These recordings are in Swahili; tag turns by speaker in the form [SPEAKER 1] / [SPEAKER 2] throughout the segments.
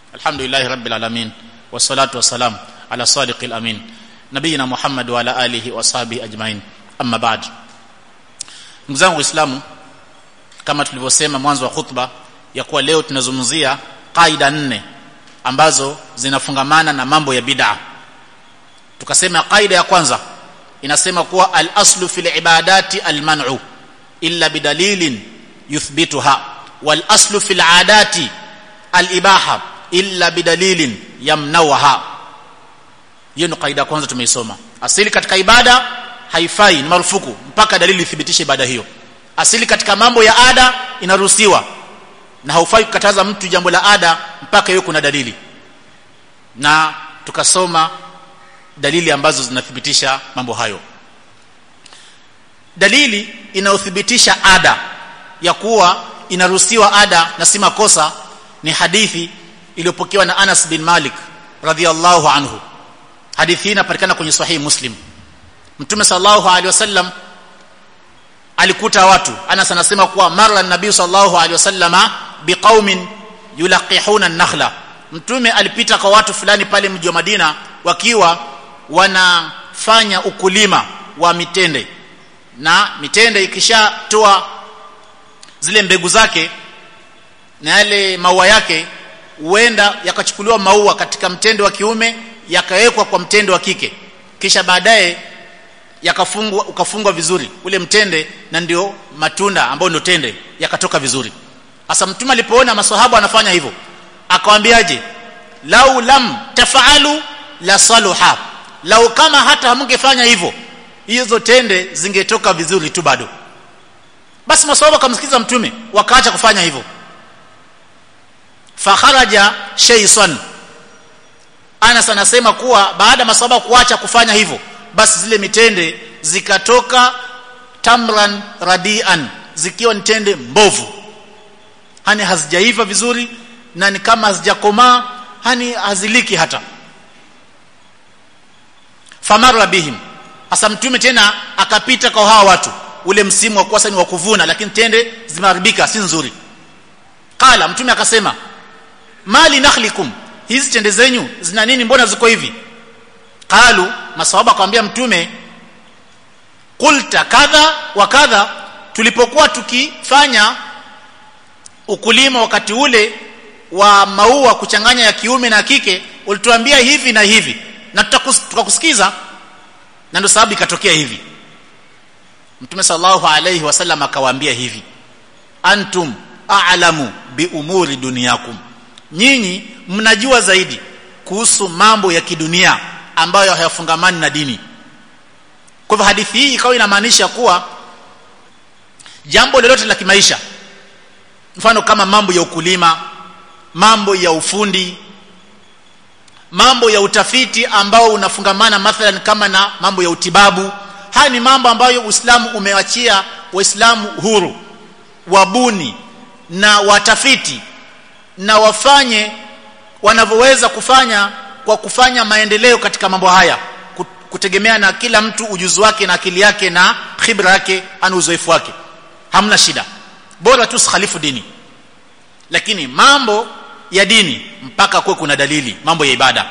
[SPEAKER 1] alhamdulillahi rabbil alamin wassalatu wassalam ala sadiqil amin nabiyina muhammad wa ala alihi wa sahbihi ajmain amma ba'd ndugu zangu waislamu kama tulivyosema mwanzo wa khutba ya kuwa leo tunazungumzia kaida nne ambazo zinafungamana na mambo ya bid'a tukasema kaida ya kwanza inasema kuwa al-aslu fil ibadati al-man'u illa bidalilin yuthbituha wal aslu fil adati al-ibaha illa bidalilin yamnawaha hiyo ni kaida kwanza tumeisoma asili katika ibada haifai ni marufuku mpaka dalili ithibitishe ibada hiyo asili katika mambo ya ada inaruhusiwa na haufai kukataza mtu jambo la ada mpaka hiyo kuna dalili na tukasoma dalili ambazo zinathibitisha mambo hayo dalili inayothibitisha ada ya kuwa inaruhusiwa ada na si makosa ni hadithi iliyopokewa na Anas bin Malik radhiallahu anhu hadithi hii inapatikana kwenye sahihi Muslim Mtume sallallahu alaihi wasallam alikuta watu Anas anasema kuwa mara nabii sallallahu alaihi wasallama biqaumin yulaqihuna an-nakhla Mtume alipita kwa watu fulani pale mji wa Madina wakiwa wanafanya ukulima wa mitende na mitende ikishatoa zile mbegu zake na yale maua yake huenda yakachukuliwa maua katika mtende wa kiume yakawekwa kwa mtende wa kike kisha baadaye yakafungwa ukafungwa vizuri ule mtende na ndio matunda ambayo ndio tende yakatoka vizuri sasa mtume alipoona maswahaba wanafanya hivyo akawaambiaje lau lam tafaalu la saluha lau kama hata hamngefanya hivyo hizo tende zingetoka vizuri tu bado basi maswahaba kamsikiza mtume wakaacha kufanya hivyo fakharaja shaysan Anas anasema kuwa baada maswahaba kuacha kufanya hivyo basi zile mitende zikatoka tamran radian zikiwa ni tende mbovu hani hazijaiva vizuri na ni kama hazijakomaa hani haziliki hata famara bihim hasa mtume tena akapita kwa hawa watu ule msimu wa kuwa ni wa kuvuna lakini tende zimeharibika si nzuri kala mtume akasema mali nakhlikum hizi tende zenyu zina nini mbona ziko hivi qalu masahaba akamwambia mtume qulta kadha wa kadha tulipokuwa tukifanya ukulima wakati ule wa maua kuchanganya ya kiume na kike ulituambia hivi na hivi na tukakusikiza na ndio sababu ikatokea hivi mtume sallallahu alayhi wasallam akawaambia hivi antum a'lamu bi umuri dunyakum nyinyi mnajua zaidi kuhusu mambo ya kidunia ambayo hayafungamani na dini kwa hivyo hadithi hii ikawa inamaanisha kuwa jambo lolote la kimaisha mfano kama mambo ya ukulima mambo ya ufundi mambo ya utafiti ambao unafungamana mathalan kama na mambo ya utibabu haya ni mambo ambayo Uislamu umewachia waislamu huru wabuni na watafiti na wafanye wanavyoweza kufanya kwa kufanya maendeleo katika mambo haya kutegemea na kila mtu ujuzi wake na akili yake na khibra yake ana uzoefu wake hamna shida bora tu khalifu dini lakini mambo ya dini mpaka kuwe kuna dalili mambo ya ibada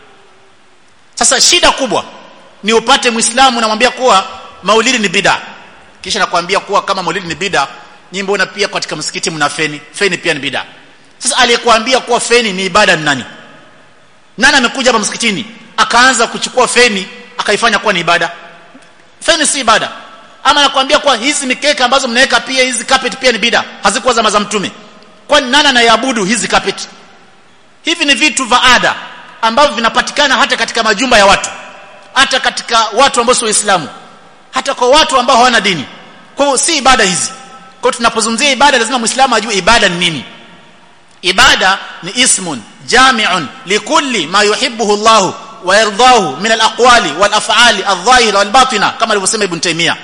[SPEAKER 1] sasa shida kubwa ni upate muislamu namwambia kuwa maulidi ni bida kisha nakwambia kuwa kama maulidi ni bida nyinyi mbona pia katika msikiti mna feni feni pia ni bida sasa aliyekuambia kuwa feni ni ibada ni nani nani amekuja hapa msikitini akaanza kuchukua feni akaifanya kuwa ni ibada feni si ibada ama nakwambia kuwa hizi mikeka ambazo mnaweka pia hizi carpet pia ni bida hazikuwa zama za mtume kwani nani anayeabudu hizi carpet hivi ni vitu vya ada ambavyo vinapatikana hata katika majumba ya watu hata katika watu ambao si waislamu hata kwa watu ambao hawana dini kwa hiyo si ibada hizi kwa hiyo tunapozungumzia ibada lazima muislamu ajue ibada ni nini ibada ni ismun jami'un likulli ma yuhibbuhu Allah wa yardahu min al-aqwali wal af'ali adh-dhahira wal batina kama alivyosema ibn Taymiyyah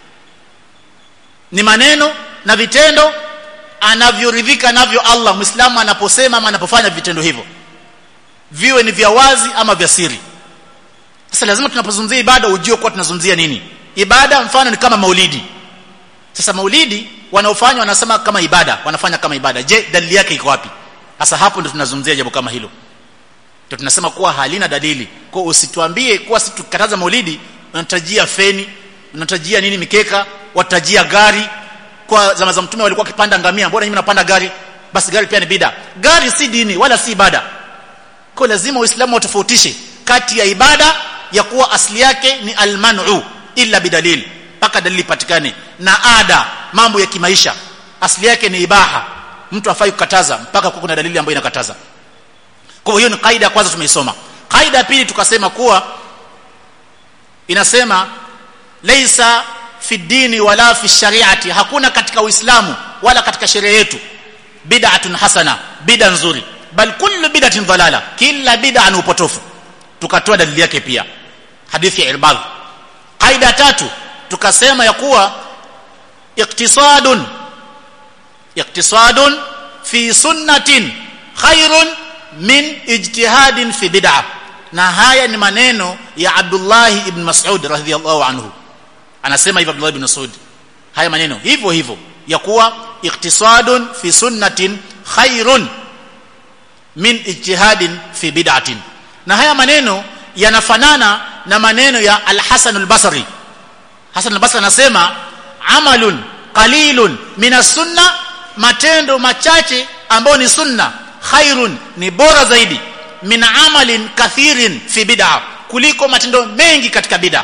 [SPEAKER 1] ni maneno na vitendo anavyoridhika navyo Allah muislamu anaposema ama anapofanya vitendo hivyo viwe ni vya wazi ama vya siri sasa lazima tunapozungumzia ibada ujue kwa tunazungumzia nini ibada mfano ni kama maulidi sasa maulidi wanaofanya wanasema kama ibada wanafanya kama ibada je dalili yake iko wapi sasa hapo ndio tunazungumzia jambo kama hilo ndio tunasema kuwa halina dalili kwa usituambie kuwa si tukataza maulidi unatajia feni unatajia nini mikeka watajia gari kwa zama za mtume walikuwa wakipanda ngamia mbona nyinyi mnapanda gari basi gari pia ni bida gari si dini wala si ibada kwa lazima waislamu watofautishe kati ya ibada ya kuwa asili yake ni almanu illa bidalil mpaka dalili patikane na ada mambo ya kimaisha asili yake ni ibaha mtu afai kukataza mpaka kwa kuna dalili ambayo inakataza kwa hiyo ni kaida ya kwanza tumeisoma kaida ya pili tukasema kuwa inasema laisa fi dini wala fi shariati hakuna katika uislamu wala katika sheria yetu bid'atun hasana bid'a nzuri bal kullu bid'atin dalala kila bid'a ni upotofu tukatoa dalili yake pia hadithi ya irbad kaida tatu tukasema ya kuwa iktisadun iktisadun fi sunnatin khairun min ijtihadin fi bid'ah na haya ni maneno ya Abdullah ibn Mas'ud radhiyallahu anhu anasema hivyo Abdullah ibn Mas'ud haya maneno hivyo hivyo ya kuwa iktisadun fi sunnatin khairun min ijtihadin fi bid'atin na haya maneno yanafanana na maneno ya Al-Hasan al-Basri Hasan al-Basri anasema amalun qalilun min sunna matendo machache ambayo ni sunna khairun ni bora zaidi min amalin kathirin fi bid'a kuliko matendo mengi katika bid'a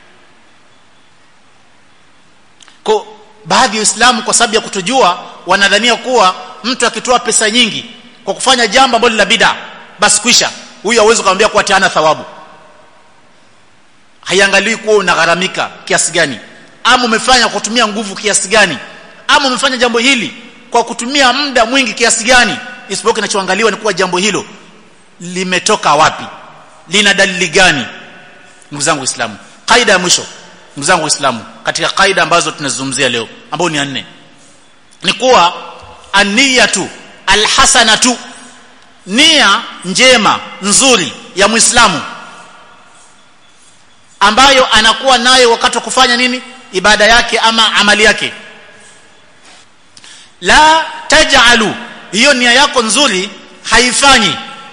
[SPEAKER 1] kwa baadhi ya Uislamu kwa sababu ya kutujua wanadhania kuwa mtu akitoa pesa nyingi kwa kufanya jambo ambalo la bid'a basi kwisha huyu hawezi kumwambia kuwa tiana thawabu haiangalii kuwa unagharamika kiasi gani ama umefanya kwa kutumia nguvu kiasi gani ama umefanya jambo hili kwa kutumia muda mwingi kiasi gani isipokuwa kinachoangaliwa ni kuwa jambo hilo limetoka wapi lina dalili gani ndugu zangu waislamu kaida ya mwisho ndugu zangu waislamu katika kaida ambazo tunazungumzia leo ambao ni nne ni kuwa aniyatu alhasanatu nia njema nzuri ya muislamu ambayo anakuwa nayo wakati wa kufanya nini ibada yake ama amali yake la taj'alu hiyo nia yako nzuri haifanyi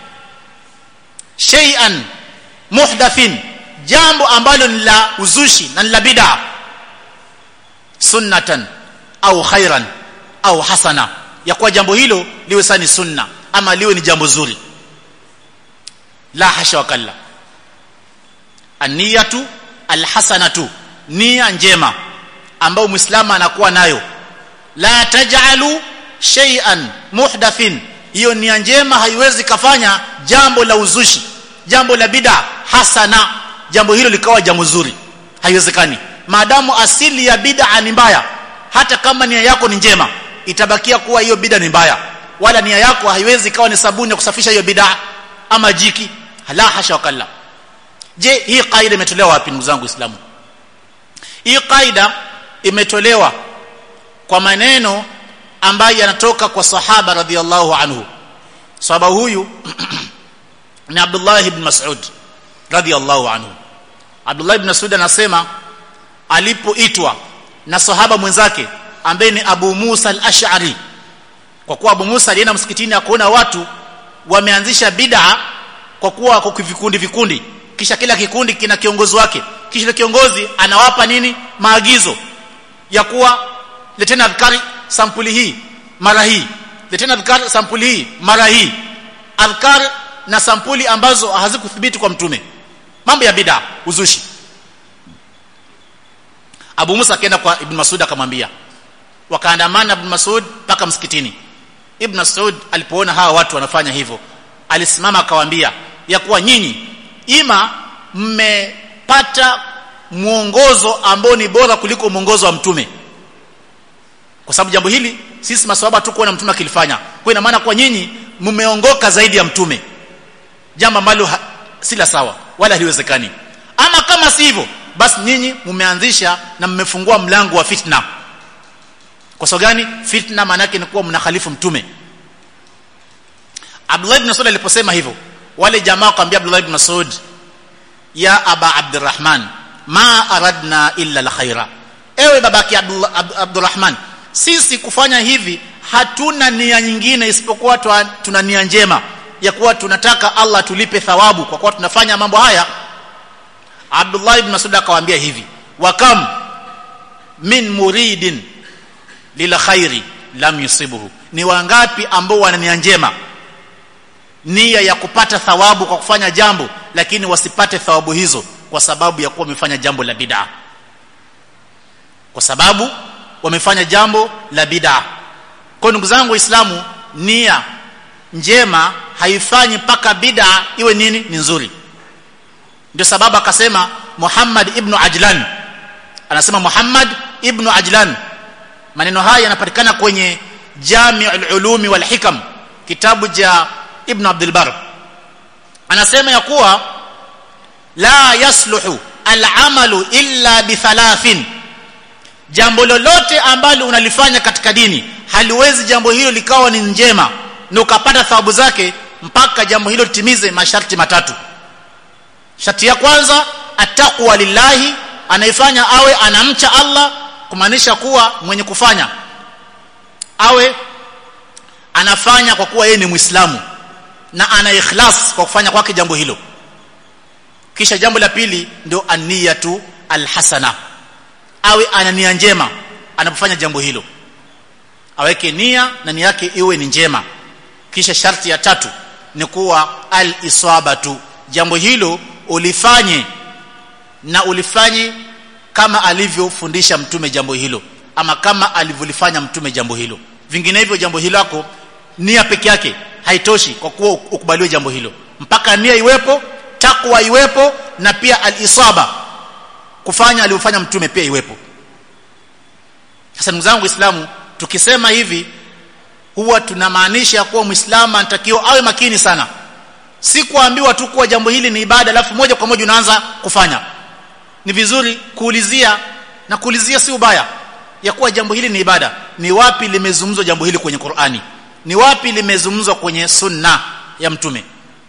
[SPEAKER 1] shay'an muhdathin jambo ambalo ni la uzushi na ni la bid'a sunnatan au khairan au hasana ya kuwa jambo hilo liwe sani sunna ama liwe ni jambo zuri la hasha wakalla aniyatu alhasanatu nia njema ambayo muislamu anakuwa nayo la taj'alu shay'an muhdathin hiyo nia njema haiwezi kafanya jambo la uzushi jambo la bid'a hasana jambo hilo likawa jambo zuri haiwezekani maadamu asili ya bid'a ni mbaya hata kama nia yako ni njema itabakia kuwa hiyo bid'a ni mbaya wala nia yako haiwezi kawa ni sabuni ya kusafisha hiyo bid'a ama jiki la hasha wakalla je hii kaida imetolewa wapi ndugu zangu waislamu hii kaida imetolewa kwa maneno ambayo yanatoka kwa sahaba radhiallahu anhu sahaba huyu ni Abdullah ibn Mas'ud radhiallahu anhu Abdullah ibn Mas'ud anasema alipoitwa na sahaba mwenzake ambaye ni Abu Musa al-Ash'ari kwa kuwa Abu Musa alienda msikitini akaona watu wameanzisha bid'a kwa kuwa kwa vikundi vikundi kisha kila kikundi kina kiongozi wake kisha kiongozi anawapa nini maagizo ya kuwa leteni adhkari sampuli hii mara hii leteni adhkari sampuli hii mara hii adhkar na sampuli ambazo hazikuthibiti kwa mtume mambo ya bid'a uzushi Abu Musa akaenda kwa Ibn Mas'ud akamwambia wakaandamana Ibn Mas'ud mpaka msikitini Ibn Mas'ud alipoona hawa watu wanafanya hivyo alisimama akawaambia ya kuwa nyinyi ima mmepata mwongozo ambao ni bora kuliko mwongozo wa mtume kwa sababu jambo hili sisi maswahaba tu kuona mtume akilifanya kwa ina maana kwa nyinyi mmeongoka zaidi ya mtume jambo ambalo si la sawa wala haliwezekani ama kama si hivyo basi nyinyi mmeanzisha na mmefungua mlango wa fitna kwa sababu gani fitna maana yake ni kuwa mnakhalifu mtume Abdullah ibn Mas'ud aliposema hivyo wale jamaa wakamwambia Abdullah ibn Mas'ud ya aba Abdurrahman ma aradna illa alkhaira ewe babaki Abdullah Abdurrahman sisi kufanya hivi hatuna nia nyingine isipokuwa tuna nia njema ya kuwa tunataka Allah tulipe thawabu kwa kuwa tunafanya mambo haya Abdullah ibn Mas'ud akawaambia hivi wa kam min muridin lil khairi lam yusibuhu ni wangapi ambao wana nia njema nia ya kupata thawabu kwa kufanya jambo lakini wasipate thawabu hizo kwa sababu ya kuwa wamefanya jambo la bid'a kwa sababu wamefanya jambo la bid'a kwa ndugu zangu waislamu nia njema haifanyi mpaka bid'a iwe nini ni nzuri ndio sababu akasema Muhammad ibn Ajlan anasema Muhammad ibn Ajlan maneno haya yanapatikana kwenye Jami'ul Ulumi wal Hikam kitabu cha Ibn Abdul Bar anasema ya kuwa la yasluhu al-amalu illa bi thalathin jambo lolote ambalo unalifanya katika dini haliwezi jambo hilo likawa ni njema na ukapata thawabu zake mpaka jambo hilo litimize masharti matatu sharti ya kwanza ataqwa lillahi anaifanya awe anamcha Allah kumaanisha kuwa mwenye kufanya awe anafanya kwa kuwa yeye ni Muislamu na ana ikhlas kwa kufanya kwake jambo hilo kisha jambo la pili ndio aniyatu alhasana awe ana nia njema anapofanya jambo hilo aweke nia na nia yake iwe ni njema kisha sharti ya tatu ni kuwa al-isabatu jambo hilo ulifanye na ulifanye kama alivyofundisha mtume jambo hilo ama kama alivyolifanya mtume jambo hilo vinginevyo jambo hilo lako nia peke yake haitoshi kwa kuwa ukubaliwe jambo hilo mpaka nia iwepo takwa iwepo na pia al-isaba kufanya alivyofanya mtume pia iwepo sasa ndugu zangu waislamu tukisema hivi huwa tunamaanisha kuwa muislamu anatakiwa awe makini sana si kuambiwa tu kuwa jambo hili ni ibada alafu moja kwa moja unaanza kufanya ni vizuri kuulizia na kuulizia si ubaya ya kuwa jambo hili ni ibada ni wapi limezungumzwa jambo hili kwenye Qur'ani ni wapi limezungumzwa kwenye sunna ya mtume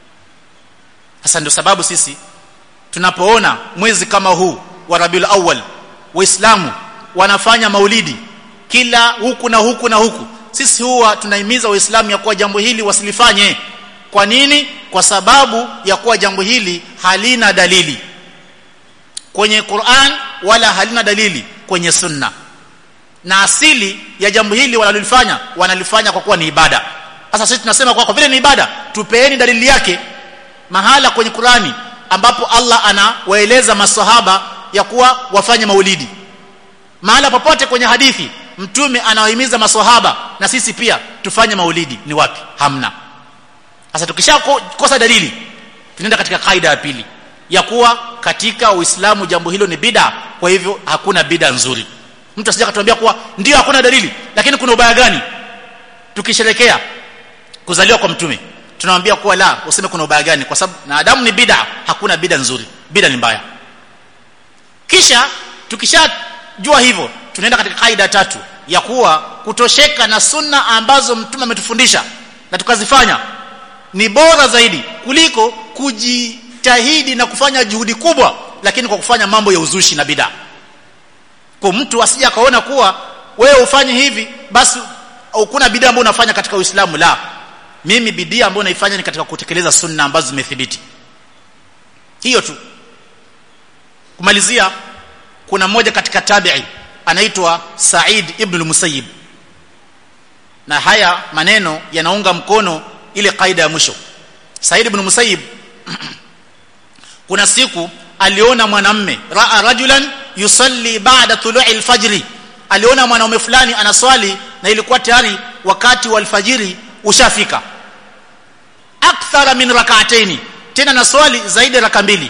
[SPEAKER 1] sasa ndio sababu sisi tunapoona mwezi kama huu wa Rabiul Awwal waislamu wanafanya maulidi kila huku na huku na huku sisi huwa tunahimiza waislamu ya kuwa jambo hili wasilifanye kwa nini kwa sababu ya kuwa jambo hili halina dalili kwenye Qur'an wala halina dalili kwenye sunna na asili ya jambo hili wanalolifanya wanalifanya kwa kuwa ni ibada sasa sisi tunasema kwa, kwa vile ni ibada tupeeni dalili yake mahala kwenye Qur'ani ambapo Allah anawaeleza maswahaba ya kuwa wafanye maulidi mahala popote kwenye hadithi mtume anawahimiza maswahaba na sisi pia tufanye maulidi ni wapi hamna sasa tukishakosa dalili tunaenda katika kaida ya pili ya kuwa katika uislamu jambo hilo ni bida kwa hivyo hakuna bida nzuri mtu asije akatuambia kuwa ndio hakuna dalili lakini kuna ubaya gani tukisherekea kuzaliwa kwa mtume tunamwambia kuwa la useme kuna ubaya gani kwa sababu na adamu ni bida hakuna bida nzuri bida ni mbaya kisha tukishajua hivyo tunaenda katika kaida tatu ya kuwa kutosheka na sunna ambazo mtume ametufundisha na tukazifanya ni bora zaidi kuliko kujitahidi na kufanya juhudi kubwa lakini kwa kufanya mambo ya uzushi na bid'a kwa mtu asije akaona kuwa wewe ufanye hivi basi hakuna bid'a ambayo unafanya katika Uislamu la mimi bidii ambayo naifanya ni katika kutekeleza sunna ambazo zimethibiti hiyo tu kumalizia kuna mmoja katika tabi'i anaitwa Said ibn al-Musayyib na haya maneno yanaunga mkono ile kaida ya mwisho Said ibn Musayyib kuna siku aliona mwanamme raa rajulan yusalli ba'da tulu'i al-fajr aliona mwanaume fulani anaswali na ilikuwa tayari wakati wa alfajiri ushafika akthara min rak'ataini tena na swali zaidi raka mbili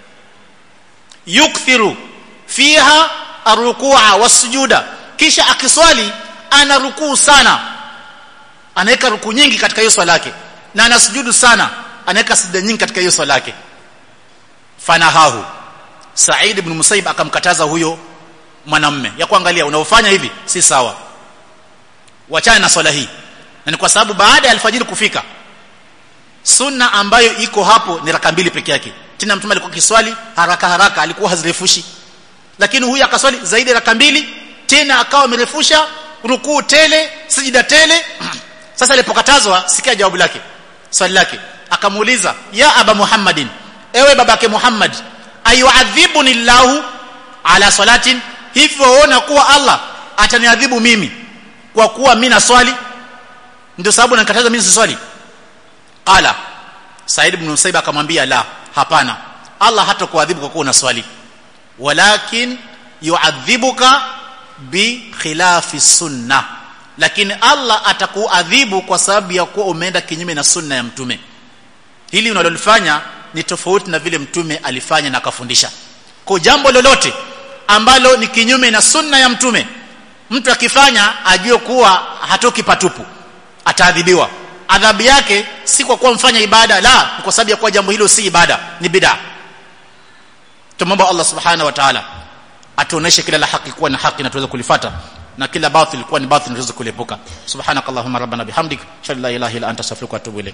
[SPEAKER 1] yukthiru fiha arruku'a wasujuda kisha akiswali ana rukuu sana anaweka rukuu nyingi katika hiyo swala yake na anasujudu sana anaweka sijda nyingi katika hiyo swala yake fanahahu Said ibn Musayyib akamkataza huyo mwanamme ya kuangalia unaofanya hivi si sawa wachana na swala hii na ni kwa sababu baada ya alfajiri kufika sunna ambayo iko hapo ni raka mbili peke yake tena mtume alikuwa kiswali haraka haraka alikuwa hazirefushi lakini huyu akaswali zaidi raka mbili tena akawa amerefusha rukuu tele sijida tele sasa alipokatazwa sikia jawabu lake swali lake akamuuliza ya aba muhammadin ewe babake muhammad ayuadhibuni llahu ala salatin hivyo waona kuwa allah ataniadhibu mimi kwa kuwa mimi na swali ndio sababu nanikataza mimi siswali qala said ibn musaib akamwambia la hapana allah hata kuadhibu kwa kuwa una swali walakin yuadhibuka bi khilafi sunna lakini allah atakuadhibu kwa sababu ya kuwa umeenda kinyume na sunna ya mtume hili unalolifanya ni tofauti na vile mtume alifanya na akafundisha kwa jambo lolote ambalo ni kinyume na sunna ya mtume mtu akifanya ajue kuwa hatoki patupu ataadhibiwa adhabu yake si kwa kuwa mfanya ibada la ni kwa sababu ya kuwa jambo hilo si ibada ni bid'a tumomba Allah subhanahu wa ta'ala atuoneshe kila la haki kuwa ni haki na tuweze kulifata na kila batil kuwa ni batil na tuweze kuliepuka subhanakallahumma rabbana bihamdik shalla ilaha illa anta astaghfiruka wa atubu ilaik